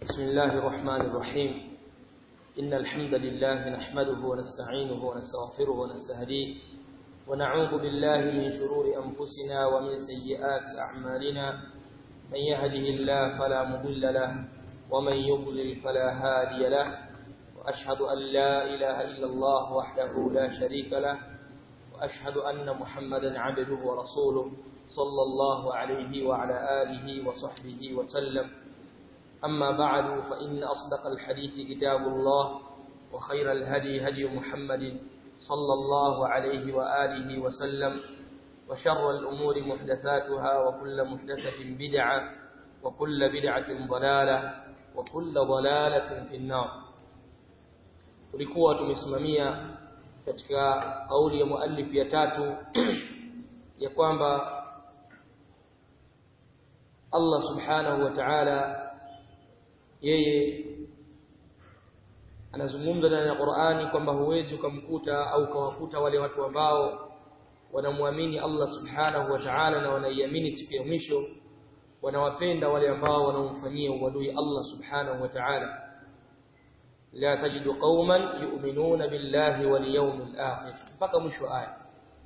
بسم الله الرحمن الرحيم إن الحمد لله نحمده ونستعينه ونستغفره ونستهديه ونعوذ بالله من شرور أنفسنا ومن سيئات أعمالنا من يهده الله فلا مضل له ومن يضلل فلا هادي له وأشهد أن لا إله إلا الله وحده لا شريك له وأشهد أن محمدا عبده ورسوله صلى الله عليه وعلى آله وصحبه وسلم أما بعد فإن أصدق الحديث كتاب الله وخير الهدي هدي محمد صلى الله عليه وآله وسلم وشر الأمور محدثاتها وكل محدثة بدعة وكل بدعة ضلالة وكل ضلالة في النار tulikuwa tumesimamia katika kauli ya muallif ya tatu ya kwamba Allah subhanahu wa ta'ala yeye anazungumza ndani ya Qur'ani kwamba huwezi ukamkuta au ukawakuta wale watu ambao wanamwamini Allah subhanahu wa ta'ala na wanaiamini siku ya mwisho wanawapenda wale ambao wanaomfanyia uadui Allah subhanahu wa ta'ala la tajidu qauman yu'minuna billahi wal yawmil akhir mpaka mwisho aya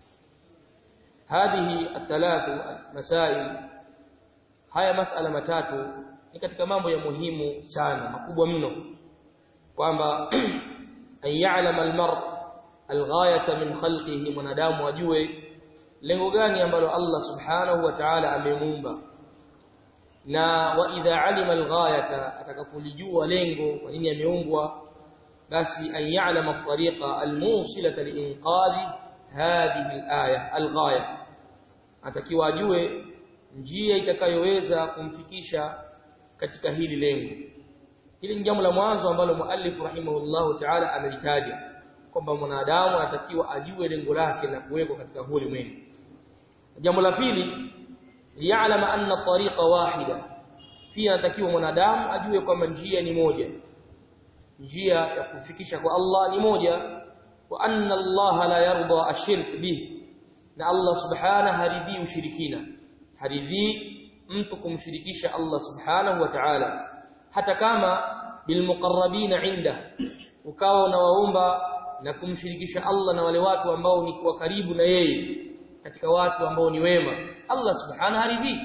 hadhihi athalathu masail haya masala matatu ni katika mambo ya muhimu sana makubwa mno kwamba an ya'lama al-mar al-ghayata min khalqihi mwanadamu ajue lengo gani ambalo Allah subhanahu wa ta'ala amemuumba na wa idha alima al-ghayata atakapolijua lengo kwa nini ameumbwa basi an ya'lama at-tariqa al-musilata liinqadhi hadhihi al-aya al-ghaya atakiwa ajue njia itakayoweza kumfikisha katika hili lengo hili ni jambo la mwanzo ambalo muallif rahimahullahu ta'ala amelitaja kwamba mwanadamu anatakiwa ajue lengo lake na kuwekwa katika huu ulimwengu jambo la pili ya'lama anna tariqa wahida pia anatakiwa mwanadamu ajue kwamba njia ni moja njia ya kufikisha kwa Allah ni moja wa anna Allah la yarda ashirk bih na Allah subhanahu haridhi ushirikina haridhi mtu kumshirikisha Allah subhanahu wa ta'ala hata kama bilmuqarrabina inda ukawa unawaomba na kumshirikisha Allah na wale watu ambao ni kwa karibu na yeye katika watu ambao ni wema Allah subhanahu haridhi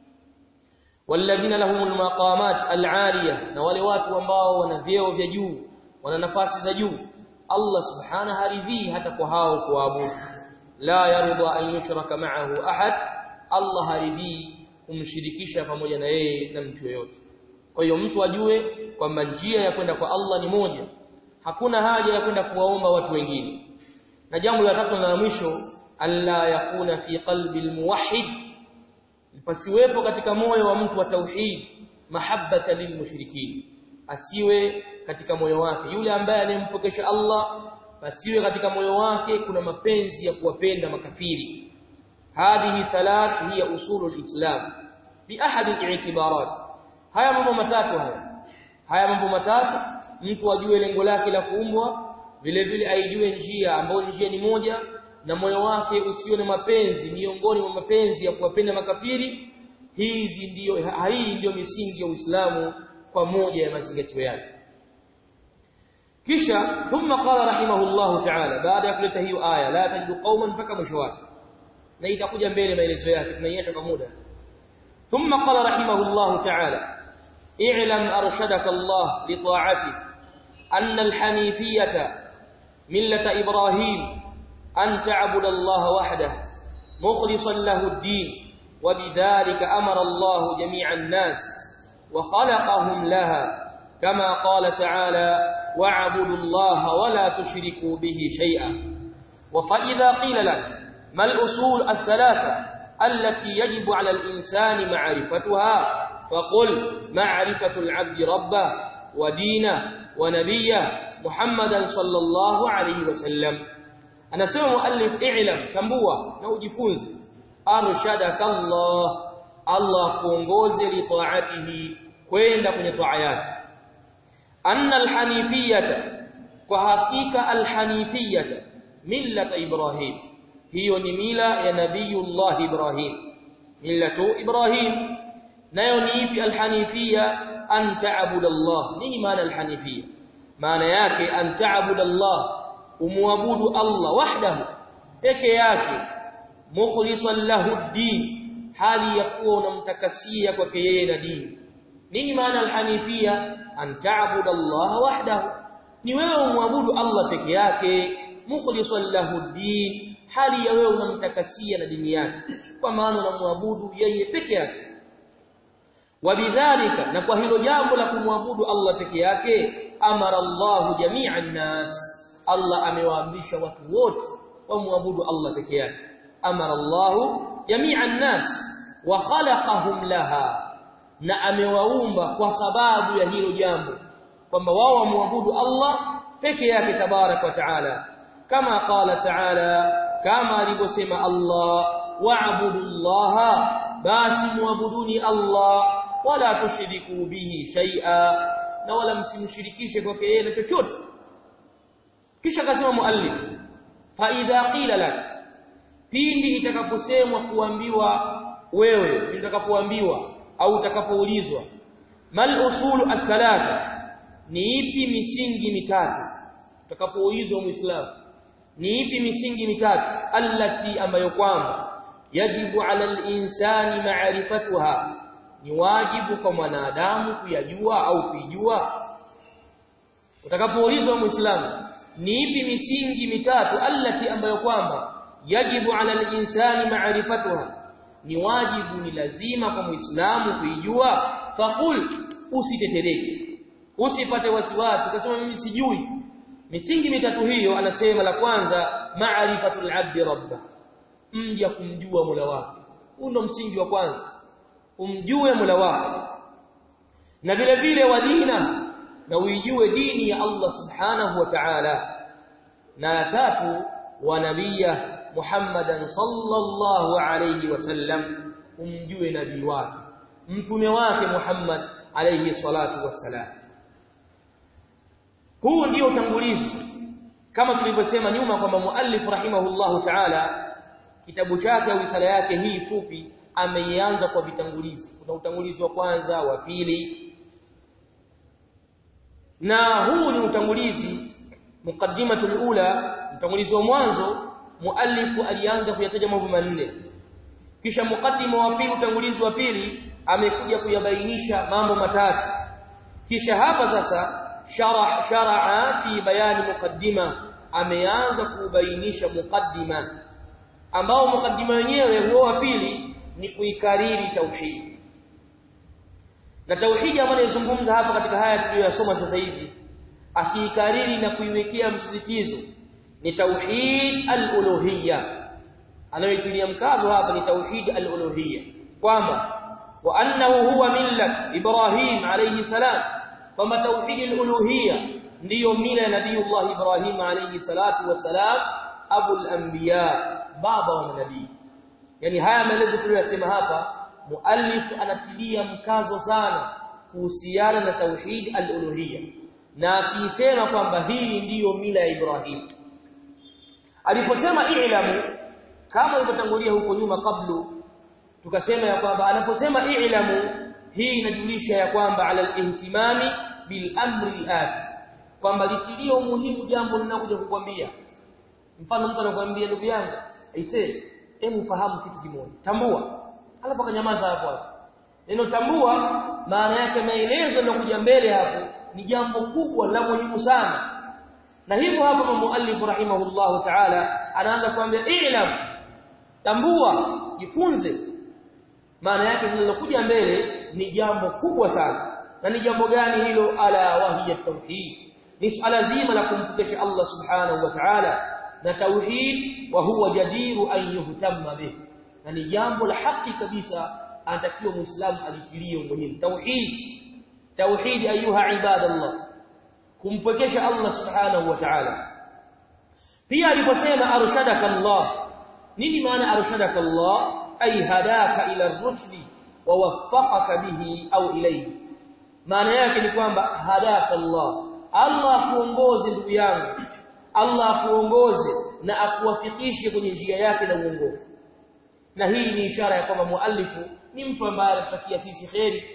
walladhina lahumul maqamat al'aliyah na wale watu ambao wana vyeo vya juu wana nafasi za juu Allah subhanahu haridhi hata kwa hao kuabudu la yarda an yushraka ma'ahu ahad Allah haridhi kumshirikisha pamoja na yeye na mtu yeyote kwa hiyo mtu ajue kwamba njia ya kwenda kwa Allah ni moja hakuna haja ya kwenda kuwaomba watu wengine na jambo la tatu na la mwisho alla yakuna fi qalbi almuwahhid pasiwepo katika moyo wa mtu wa tauhid mahabbata lilmushrikin asiwe katika moyo wake yule ambaye anempokesha Allah pasiwe katika moyo wake kuna mapenzi ya kuwapenda makafiri hadhihi thalath hiya usulul islam bi ahad al-i'tibarat haya mambo matatu haya haya mambo matatu mtu ajue lengo lake la kuumbwa vile vile aijue njia ambayo njia ni moja na moyo wake usiwe na mapenzi miongoni mwa mapenzi ya kuwapenda makafiri hizi ndiyo hii ndiyo misingi ya Uislamu kwa moja ya mazingatio yake kisha thumma qala rahimahullahu ta'ala baada ya kuleta hiyo aya la tajidu qauman mpaka mwisho wake na itakuja mbele maelezo yake tunaiacha kwa muda thumma qala rahimahullahu ta'ala i'lam arshadaka Allah li ta'ati anna al-hanifiyata millata ibrahim an ta'budu Allah wahdahu mukhlishan lahu ad-din وبذلك أمر الله جميع الناس وخلقهم لها كما قال تعالى واعبدوا الله ولا تشركوا به شيئا وفإذا قيل لك ما الأصول الثلاثة التي يجب على الإنسان معرفتها فقل معرفة العبد ربه ودينه ونبيه محمدا صلى الله عليه وسلم أنا سمع مؤلف اعلم تنبوه نوجفونز أرشدك الله الله kuongoze li taatihi kwenda kwenye taa yake anna alhanifiyata kwa hakika alhanifiyata millata ibrahim hiyo ni mila ya nabiyullah ibrahim millatu ibrahim nayo ni ipi alhanifia an ta'budu Allah nini maana al-hanifia maana yake an ta'budu Allah umwabudu Allah wahdahu peke yake mukhlishan lahu ad-din hali ya kuwa unamtakasia kwake yeye na dini nini maana al-hanifia an ta'budu Allah wahdahu ni wewe umwabudu Allah peke yake mukhlishan lahu ad-din hali ya wewe unamtakasia na dini yake kwa maana unamwabudu yeye peke yake wabidhalika na kwa hilo jambo la kumwabudu Allah peke yake amara Allah jami'an nas Allah amewaamrisha watu wote wamwabudu Allah peke yake amara Allah jami'an nas wa khalaqahum laha na amewaumba kwa sababu ya hilo jambo kwamba wao wamwabudu Allah peke yake tabarak wa taala kama qala taala kama alivyosema Allah wa'budu Allah basi muabuduni Allah wala tushiriku bihi shay'a na wala msimshirikishe kwake yeye na chochote kisha akasema muallif fa idha qila lak pindi itakaposemwa kuambiwa wewe utakapoambiwa au utakapoulizwa mal usulu athalatha ni ipi misingi mitatu utakapoulizwa muislamu ni ipi misingi mitatu allati ambayo kwamba yajibu ala al-insani ma'rifatuha ni wajibu kwa mwanadamu kuyajua au kuijua utakapoulizwa muislamu ni ipi misingi mitatu allati ambayo kwamba yajibu ala al-insani ma'rifatuha ni wajibu ni lazima kwa muislamu kuijua faqul usitetereke usipate wasiwasi ukasema mimi sijui misingi mitatu hiyo anasema la kwanza ma'rifatul 'abdi rabbah mja kumjua Mola wake huu ndo msingi wa kwanza umjue Mola wako na vile vile wa dina na uijue dini ya Allah subhanahu wa ta'ala na tatu wa nabiyya Muhammadan sallallahu alayhi wasallam umjue nabii wake mtume wake Muhammad alayhi salatu wassalam huu ndio utangulizi kama tulivyosema nyuma kwamba muallif rahimahullahu ta'ala kitabu chake au risala yake hii fupi ameianza kwa vitangulizi kuna utangulizi wa kwanza wa pili na huu ni utangulizi muqaddimatul ula utangulizi wa mwanzo muallifu alianza kuyataja mambo manne kisha mukaddima wa pili utangulizi wa pili amekuja kuyabainisha mambo matatu kisha hapa sasa sharah sharaa fi bayani muqaddima ameanza kubainisha muqaddima ambao mukaddima wenyewe huo wa pili ni kuikariri tauhid na tauhidi ambayo inazungumza hapa katika haya tuliyosoma sasa hivi akiikariri na kuiwekea msisitizo ni tauhid al-uluhiyya anayoitilia mkazo hapa ni tauhid al-uluhiyya kwamba wa annahu huwa millat Ibrahim alayhi salam kwamba tauhid al-uluhiyya ndiyo mila ya Nabiiullah Ibrahim alayhi salatu wasalam abul anbiya baba wa manabii yani haya maelezo tuliyosema hapa muallif anatilia mkazo sana kuhusiana na tauhid al-uluhiyya na akisema kwamba hii ndiyo mila ya Ibrahim aliposema i'lamu kama ilivyotangulia huko nyuma kablu tukasema ya kwamba anaposema i'lamu hii inajulisha ya kwamba ala al-ihtimami bil amri al-ati kwamba litilie umuhimu jambo linakuja kukwambia mfano mtu anakuambia ndugu yangu aisee hebu fahamu kitu kimoja tambua alafu akanyamaza hapo hapo neno tambua maana yake maelezo yanayokuja mbele hapo ni jambo kubwa la muhimu sana na hivyo hapa muallif rahimahullahu ta'ala anaanza kuambia i'lam tambua jifunze maana yake linalokuja mbele ni jambo kubwa sana na ni jambo gani hilo ala wahiya tauhid ni swala zima la kumpokesha Allah subhanahu wa ta'ala na tauhid wa huwa jadiru an yuhtamma bih na ni jambo la haki kabisa anatakiwa muislamu alitilie umuhimu tauhid tauhid ayuha ibadallah kumpokesha Allah subhanahu wa ta'ala pia aliposema arshadaka Allah nini maana arshadaka Allah ay hadaka ila ar-rushd wa waffaqaka bihi au ilayhi maana yake ni kwamba hadaka Allah Allah kuongoze ndugu yangu Allah akuongoze na akuwafikishe kwenye njia yake na uongofu na hii ni ishara ya kwamba muallifu ni mtu ambaye anatakia sisi kheri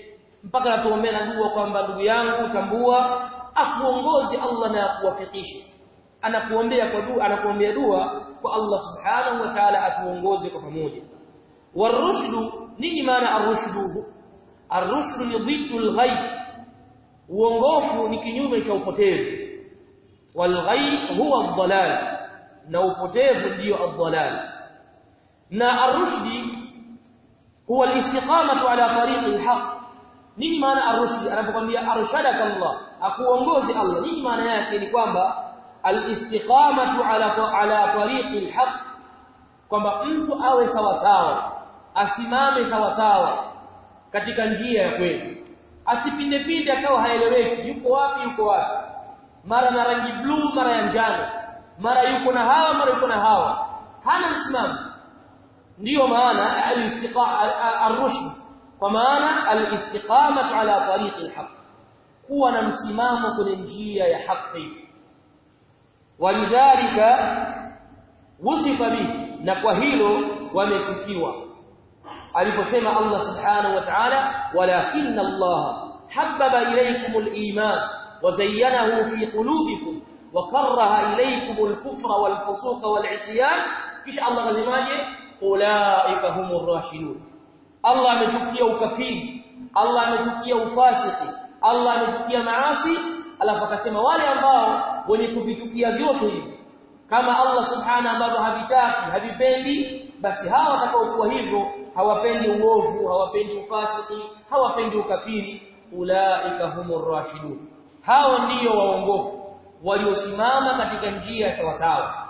mpaka atuombea na dua kwamba ndugu yangu tambua akuongoze Allah na akuwafikishe anakuombea kwa dua anakuombea dua kwa Allah subhanahu wa ta'ala atuongoze kwa pamoja warushdu nini maana arushdu arushdu ni dhiddu alghayb uongofu ni kinyume cha upotevu walghayb huwa ad-dalal na upotevu ndio ad-dalal na arushdi huwa al-istiqamatu ala tariqi al-haq nini maana arushdi anapokuambia arshadaka Allah akuongoze Allah nini maana yake ni kwamba al-istiqamatu ala ala tariqi al-haq kwamba mtu awe sawa sawa asimame sawa sawa katika njia ya kweli asipinde pinde akawa haeleweki yuko wapi yuko wapi mara na rangi blue mara ya njano mara yuko na hawa mara yuko na hawa hana msimamo ndiyo maana al-rushd kwa maana al-istiqamatu ala tariqi al-haq kuwa na msimamo kwenye njia ya haki walidhalika wusifa bihi na kwa hilo wamesifiwa aliposema Allah subhanahu wa ta'ala walakinna Allah habbaba ilaykum al-iman wa zayyanahu fi qulubikum wa karaha ilaykum al-kufra wal-fusuqa wal-'isyan kisha Allah kasemaje ulaika humur rashidun Allah amechukia ukafiri Allah amechukia ufasiki Allah amechukia maasi alafu akasema wale ambao wenye kuvichukia vyote hivi kama Allah subhanahu ambavyo havitaki havipendi basi hawa watakaokuwa hivyo hawapendi uovu hawapendi ufasiki hawapendi ukafiri ulaika humur rashidun hao ndiyo waongofu waliosimama katika njia sawa sawa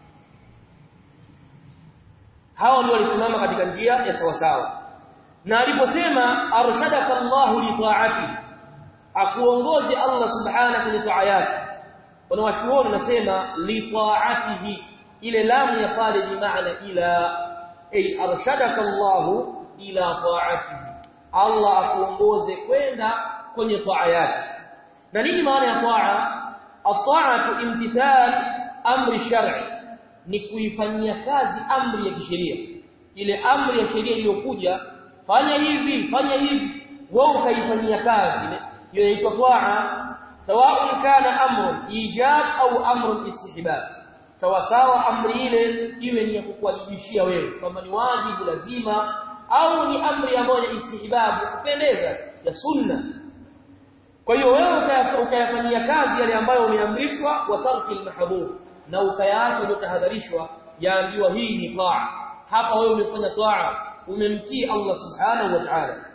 hao ndio walisimama katika njia ya sawa sawa na aliposema arshadaka Allahu li ta'ati akuongoze Allah subhanahu li ta'ayati wanawachuoni nasema li ta'atihi ile lamu ya pale ni maana ila ay arshadaka Allahu ila ta'atihi Allah akuongoze kwenda kwenye taa yake na nini maana ya taa at-ta'atu imtithal amri shar'i ni kuifanyia kazi amri ya kisheria ile amri ya sheria iliyokuja fanya hivi fanya hivi wewe ukaifanyia kazi ile inaitwa taa sawa kana amru ijab au amru istihbab sawa sawa amri ile iwe ni ya kukuwajibishia wewe kama ni wajibu lazima au ni amri ambayo ni istihbab kupendeza ya sunna kwa hiyo wewe ukayafanyia kazi yale ambayo umeamrishwa wa tarki almahdhur na ukayaacha yaliyotahadharishwa yaambiwa hii ni taa hapa wewe umefanya taa umemtii Allah subhanahu wa ta'ala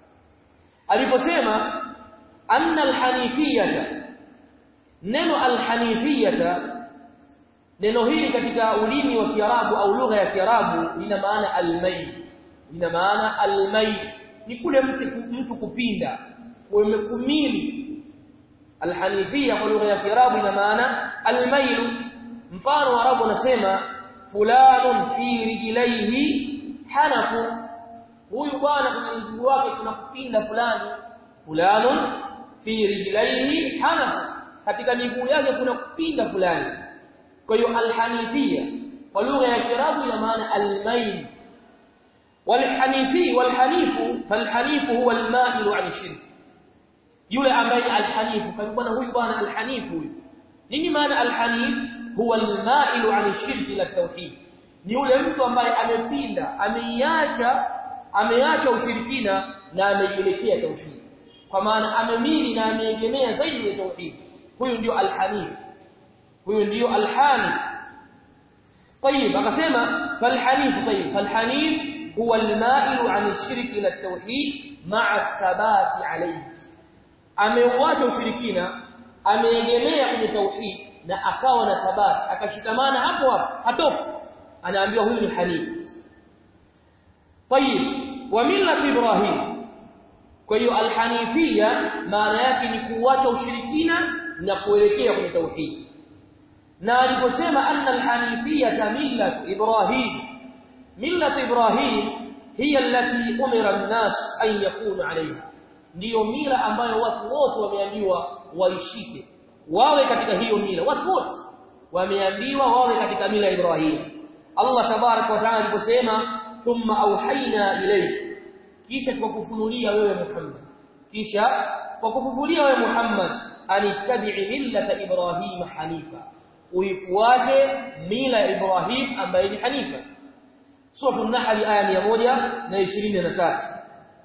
aliposema anna alhanifiyata neno alhanifiyata neno hili katika ulimi wa Kiarabu au lugha ya Kiarabu lina maana almayl lina maana almayl ni kule mtu, mtu kupinda umekumili alhanifia kwa lugha ya Kiarabu ina maana almayl mfano Arabu wanasema fulanun fi rijlaihi hanafu huyu bwana kwenye mguu wake kuna kupinda fulani fulanun fi rijlaihi hanafu katika miguu yake kuna kupinda fulani kwa hiyo alhanifia kwa lugha ya Kiarabu ina maana almayl والحنيفي والحنيف فالحنيف هو المائل عن الشرك yule ambaye alhanifu kwa bwana huyu bwana alhanifu huyu nini maana alhanif huwa almailu an shirki ila tauhid ni yule mtu ambaye amepinda ameiacha ameacha ushirikina na ameielekea tauhid kwa maana amemili na ameegemea zaidi ya tauhid huyu ndio alhanif huyu ndio alhanif طيب akasema falhanif طيب falhanif huwa almailu an shirki ila tauhid ma'a thabati alayhi ameuacha ushirikina ameegemea kwenye tauhid na akawa na thabati akashikamana hapo hapo hatoki anaambiwa huyu ni hanif طيب وملة إبراهيم kwa hiyo alhanifia maana yake ni kuacha ushirikina na kuelekea kwenye tauhid na aliposema anna alhanifia millat ibrahim millat ibrahim hiya allati umira an-nas an yakunu alayha ndiyo mila ambayo watu wote wameambiwa waishike wawe katika hiyo mila watu wote wameambiwa wawe katika mila ya Ibrahim Allah tabarak wa taala aliposema thumma auhaina ilayk kisha tukakufunulia wewe Muhammad kisha kwa kufufulia wewe Muhammad anittabi'i millata Ibrahim hanifa uifuate mila ya Ibrahim ambaye ni hanifa sura an-nahl aya 123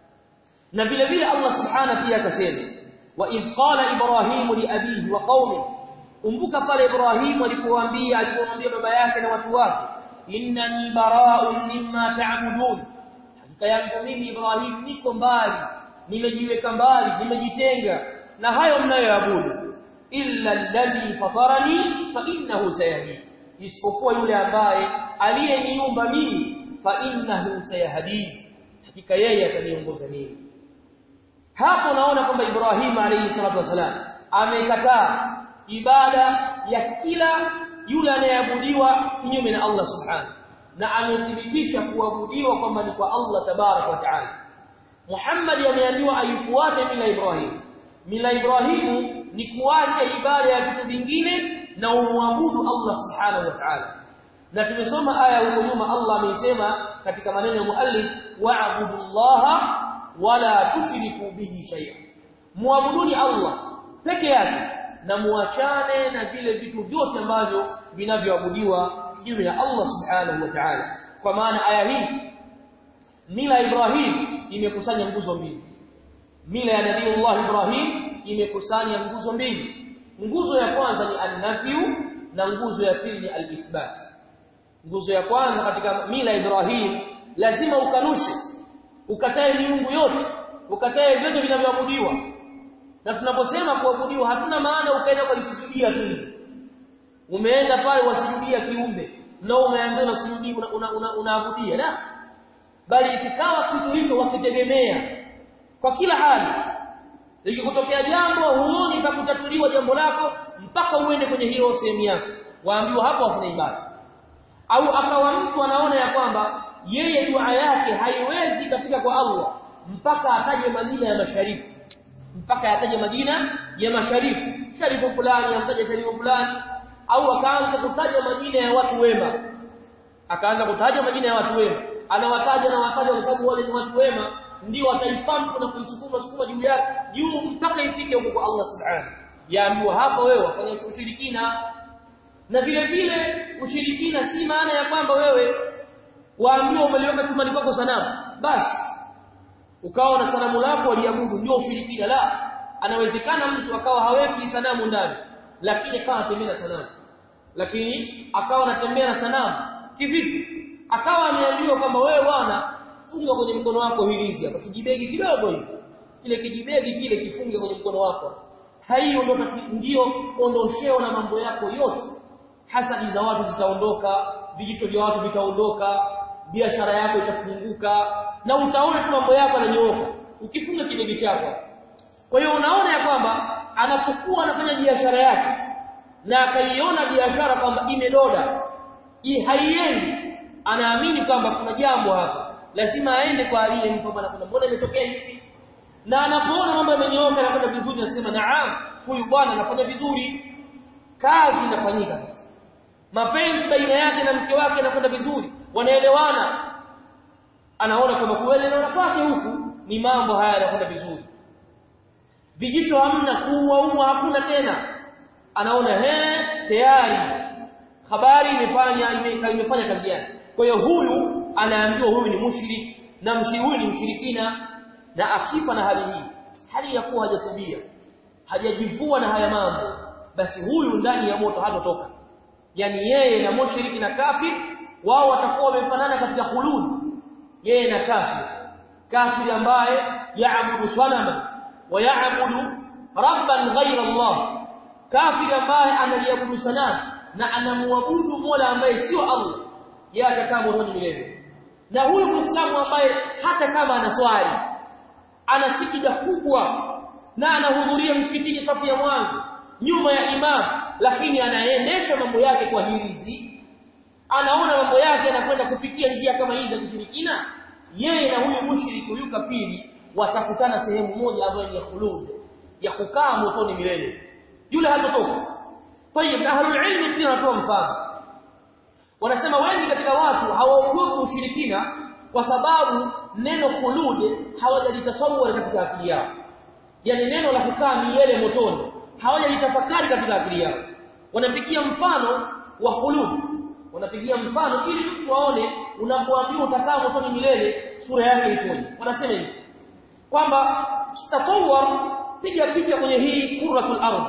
na vile vile Allah subhanahu pia akasema wa idh qala Ibrahim li abihi wa qaumihi kumbuka pale Ibrahim alipowaambia alipomwambia baba yake na watu wake innani bara'un mimma ta'budun hakika yangu mimi Ibrahim niko mbali nimejiweka mbali nimejitenga na hayo mnayoabudu illa alladhi fatarani fa innahu sayahdi isipokuwa yule ambaye aliyeniumba mimi fa innahu sayahdi hakika yeye ataniongoza mimi hapo naona kwamba Ibrahim alayhi salatu wasalam amekataa ibada ya kila yule anayeabudiwa kinyume na Allah subhanahu na amethibitisha kuabudiwa kwamba ni kwa Allah tabarak wa taala Muhammad ameambiwa aifuate mila Ibrahim mila Ibrahim ni kuacha ibada ya vitu vingine na umwabudu Allah subhanahu wa ta'ala na tumesoma aya huko nyuma Allah ameisema katika maneno ya muallif wa'budullaha wala tushriku bihi shay'a muabuduni Allah peke yake na muachane na vile vitu vyote ambavyo vinavyoabudiwa kinyume na Allah subhanahu wa ta'ala kwa maana aya hii mila Ibrahim imekusanya nguzo mbili mila ya nabii Allah Ibrahim imekusanya nguzo mbili nguzo ya kwanza ni an-nafyu na nguzo ya pili ni al-ithbat nguzo ya kwanza katika mila Ibrahim lazima ukanushe ukatae miungu yote ukatae vyote vinavyoabudiwa na tunaposema kuabudiwa hatuna maana ukaenda kwa kusujudia tu umeenda pale wasujudia kiumbe na umeambiwa unasujudia unaabudia una, una, una la bali ikikawa kitu hicho wakitegemea kwa kila hali likikutokea jambo huoni kakutatuliwa jambo lako mpaka uende kwenye hiyo sehemu yako waambiwa hapo hakuna ibada au akawa mtu anaona ya kwamba yeye dua yake haiwezi katika kwa Allah mpaka ataje majina ya masharifu mpaka ataje majina ya masharifu sharifu fulani amtaje sharifu fulani au akaanza kutaja majina ya watu wema akaanza kutaja majina ya watu wema anawataja na wataja kwa sababu wale ni watu wema ndio wataipampa na kuisukuma sukuma juu yake juu mpaka ifike huko kwa Allah subhanahu yaambiwa hapa wewe wafanya ushirikina na vile vile ushirikina si maana ya kwamba wewe waambiwa umeliweka chumbani kwako sanamu basi ukawa na sanamu lako waliabudu ndio ushirikina la anawezekana mtu akawa haweki sanamu ndani lakini akawa anatembea na sanamu lakini akawa anatembea na sanamu kivipi akawa ameambiwa kwamba wewe bwana funga kwenye mkono wako hilizi hapa kijibegi kidogo hivi kile kijibegi kile kifunge kwenye mkono wako hiyo ndio ndio ondosheo na mambo yako yote hasadi za watu zitaondoka vijicho vya watu vitaondoka biashara yako itafunguka na utaona tu mambo yako yananyooka ukifunga kibegi chako kwa hiyo unaona ya kwamba anapokuwa anafanya biashara yake na akaiona biashara kwamba imedoda hii haiendi anaamini kwamba kuna jambo hapa lazima aende kwa aliyempa bwana kuna mbona imetokea hivi na anapoona mambo yamenyooka na kwenda vizuri anasema naam huyu bwana anafanya vizuri kazi inafanyika mapenzi baina yake na mke wake yanakwenda vizuri wanaelewana anaona kwamba kuelewana kwake huku ni mambo haya yanakwenda vizuri vijicho hamna kuuaua hakuna tena anaona he tayari habari imefanya ime, imefanya kazi yake kwa hiyo huyu anaambiwa huyu ni mushrik na mshiriki huyu ni mshirikina na akifa na hali hii hali ya kuwa hajatubia hajajivua na haya mambo basi huyu ndani ya moto hatotoka yani yeye na mushriki na kafir wao watakuwa wamefanana katika khulud yeye na kafir kafir ambaye yaabudu sanama wa yaabudu rabban ghayra Allah kafir ambaye analiabudu sanamu na anamwabudu Mola ambaye sio Allah yeye atakaa motoni milele na huyu muislamu ambaye hata kama anaswali ana sikida kubwa na anahudhuria msikitini safu ya mwanzo nyuma ya imam lakini anaendesha mambo yake kwa hirizi anaona mambo yake yanakwenda kupitia njia kama hizi za kushirikina yeye na huyu mushriki huyu kafiri watakutana sehemu moja ambayo ni ya khulud ya kukaa motoni milele yule hatotoka tayeb ahlul ilm pia wanatoa mfano wanasema wengi katika watu hawaogopi ushirikina kwa sababu neno khulud hawajalitasawwar katika akili yao yani neno la kukaa milele motoni hawajalitafakari katika akili yao wanapigia mfano wa khulud wanapigia mfano ili mtu aone unapoambiwa utakaa motoni milele sura yake ikoje wanasema hivi kwamba tasawwar piga picha kwenye hii kuratul ardh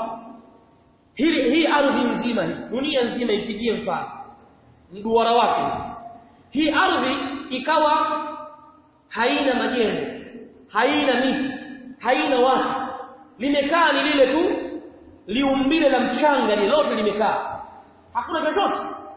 hii hii ardhi nzima hii dunia nzima ipigie mfano mduara wake hii ardhi ikawa haina majengo haina miti haina watu limekaa ni lile tu liumbile la mchanga ni lote limekaa hakuna chochote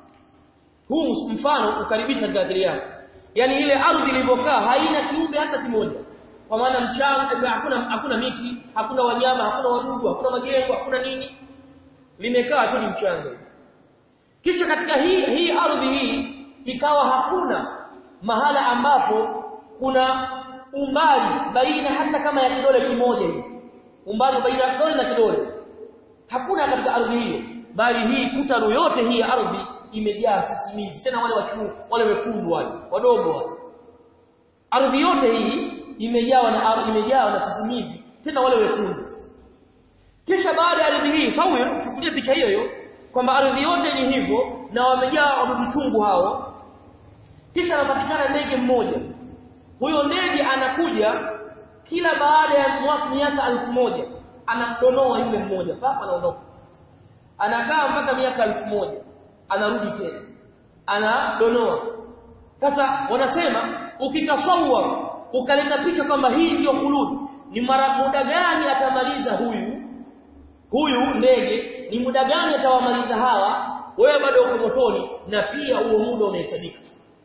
huu mfano ukaribisha katika akili yako yani ile ardhi ilivyokaa haina kiumbe hata kimoja kwa maana mchanga hakuna hakuna miti hakuna wanyama hakuna wadudu hakuna majengo hakuna nini limekaa tu ni mchanga kisha katika hii hii ardhi hii ikawa hakuna mahala ambapo kuna umbali baina hata kama ya kidole kimoja hivi umbali baina ya kidole na kidole hakuna katika ardhi hiyo bali hii kutaru yote hii ya ardhi imejaa sisimizi tena wale wachuu wale wekundu wale wadogo wale ardhi yote hii imejawa na imejawa na sisimizi tena wale wekundu kisha baada ya ardhi hii sawir chukulia picha hiyo hiyo kwamba ardhi yote ni hivyo na wamejaa wadudu chungu hao kisha anapatikana ndege mmoja huyo ndege anakuja kila baada ya miaka elfu moja anamdonoa yule mmoja papa anaondoka anakaa mpaka miaka elfu moja anarudi tena anadonoa sasa wanasema ukitasawwa ukaleta picha kwamba hii ndiyo khulud ni mara muda gani atamaliza huyu huyu ndege ni muda gani atawamaliza hawa wewe bado uko motoni na pia huo muda unahesabika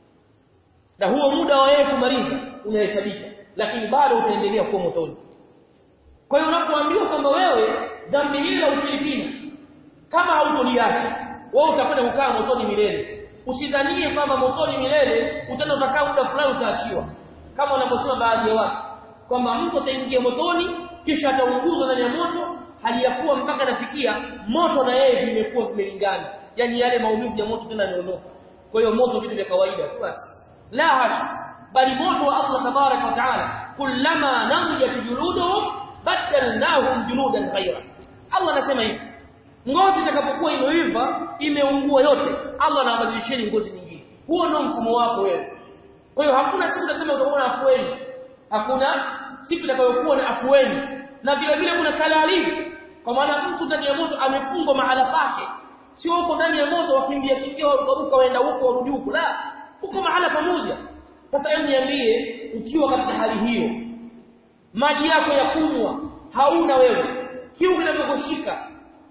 na huo muda wa yeye kumaliza unahesabika lakini bado utaendelea kuwa motoni kwa hiyo unapoambiwa kwamba wewe dhambi hili la ushirikina kama hautoliacha wewe utakwenda kukaa motoni milele usidhanie kwamba motoni milele utaenda utakaa muda fulani utaachiwa kama wanavyosema baadhi ya watu kwamba mtu ataingia motoni kisha ataunguzwa ndani ya moto hali ya kuwa mpaka nafikia moto na yeye vimekuwa vimelingana yani yale maumivu ya moto tena yameondoka kwa hiyo moto vitu vya kawaida tu basi la hasha bali moto wa Allah tabarak wa taala kullama namjat juluduhum badalnahum juludan ghayra Allah anasema hivi ngozi itakapokuwa imeiva imeungua yote Allah anabadilisheni ngozi nyingine huo ndio mfumo wako wewe kwa hiyo hakuna siku utasema utakuwa na afueni hakuna siku itakayokuwa na afueni na vile vile kuna kalali kwa maana mtu ndani ya moto amefungwa mahala pake sio huko ndani ya moto wakimbia kimbia waruka waenda huko warudi huko la uko mahala pamoja sasa hebu niambie ukiwa katika hali hiyo maji yako ya kunywa hauna wewe kiu kinachokushika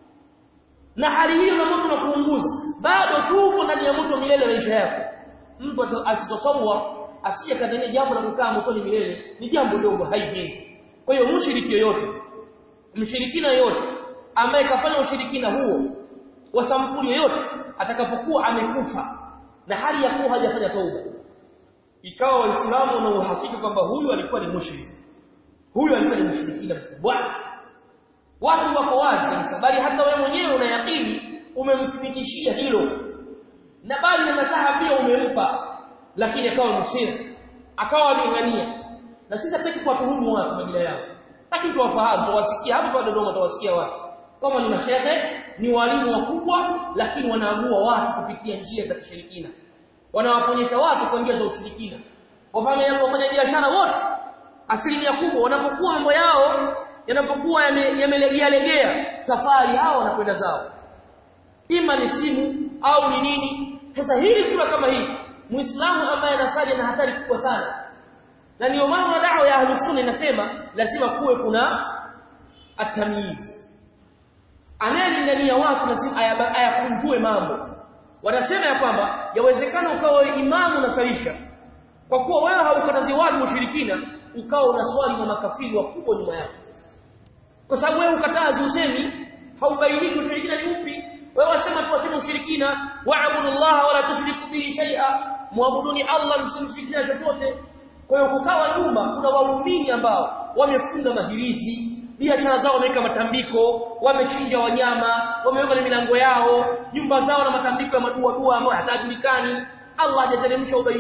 na hali hiyo na moto na kuunguza bado tu uko ndani ya moto milele maisha yako mtu asitosawa asije kadhania jambo la kukaa motoni milele ni jambo dogo haijengi kwa hiyo mshiriki yoyote mshirikina yoyote ambaye kafanya ushirikina huo wa sampuli yoyote atakapokuwa amekufa na hali ya kuwa hajafanya tauba ikawa waislamu na uhakika kwamba huyu alikuwa ni mushriki huyu alikuwa ni mshirikina mkubwa watu wako wazi kabisa bali hata wewe mwenyewe unayakini umemthibitishia hilo na bali na nasaha pia umempa lakini akawa msiri akawa amengania na sisi hataki kuwatuhumu watu majina yao lakini tuwafahamu tuwasikia hapo kwa Dodoma tuwasikia watu kama ni mashehe ni walimu wakubwa lakini wanaamua watu kupitia njia za kishirikina wanawaponyesha watu kwa njia za ushirikina wafanya wafanya biashara wote asilimia kubwa wanapokuwa mambo yao yanapokuwa yamelegea legea safari hao wanakwenda zao ima ni simu au ni nini sasa hili sura kama hii muislamu ambaye anasali ana hatari kubwa sana na ndio maana da'wa ya ahlus sunna inasema lazima kuwe kuna atamyiz anayelingania watu lazima ayakunjue mambo wanasema ya kwamba yawezekana ukawa imamu unasalisha kwa kuwa wewe haukatazi watu ushirikina ukawa unaswali na makafiri wakubwa nyuma yako kwa sababu wewe ukatazi usemi haubainishi ushirikina ni upi wewe wasema tuachane ushirikina wa'budu Allah wala tushriku bihi shay'a muabuduni Allah msimshirikina chochote kwa hiyo kukawa nyuma kuna waumini ambao wamefunga mahirizi biashara zao wameweka matambiko wamechinja wanyama wameweka na milango yao nyumba zao na matambiko ya madua dua ambayo hatajulikani Allah hajateremsha ubainifu watoto wao wamekuwa machale mwili mzima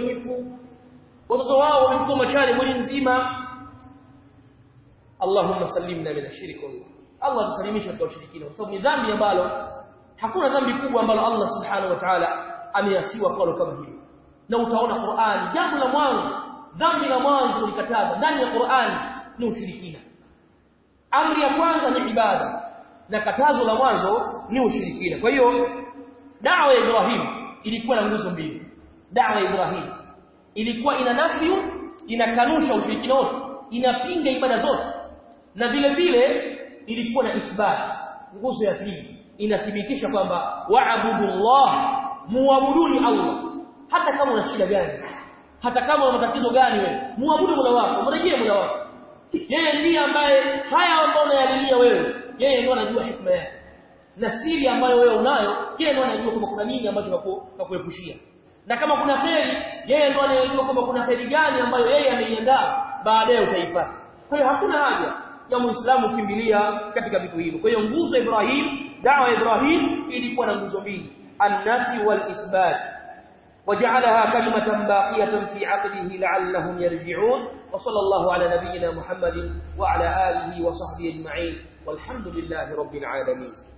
Allahumma sallimna min ash-shirk Allah tusalimishe kutoka ushirikina kwa sababu ni dhambi ambalo hakuna dhambi kubwa ambalo Allah subhanahu wa ta'ala ameasiwa kwalo kama hili na utaona Qur'an jambo la mwanzo dhambi la mwanzo kulikataza ndani ya Qur'an ni ushirikina amri ya kwanza ni ibada na katazo la mwanzo ni ushirikina kwa hiyo dawa ya Ibrahim ilikuwa na nguzo mbili dawa ya Ibrahim ilikuwa ina nafyu inakanusha ushirikina wote inapinga ibada zote na vile vile ilikuwa na ithbat nguzo ya pili inathibitisha kwamba wa'budullah muabuduni Allah hata kama una shida gani hata kama una matatizo gani wewe muabudu Mola wako mrejee Mola wako yeye ndiye ambaye haya ambayo unayalilia wewe yeye ndiye anajua hikma yake na siri ambayo wewe unayo yeye ndiye anajua kwamba kuna nini ambacho nakuepushia na kama kuna kheri yeye ndiye anayejua kwamba kuna kheri gani ambayo yeye ameiandaa baadaye utaipata kwa hiyo hakuna haja ya muislamu kimbilia katika vitu hivyo kwa hiyo nguzo ya Ibrahim dawa ya Ibrahim ilikuwa na nguzo mbili an-nafi wal-ithbat وجعلها كلمة باقية في عقبه لعلهم يرجعون وصلى الله على نبينا محمد وعلى آله وصحبه أجمعين والحمد لله رب العالمين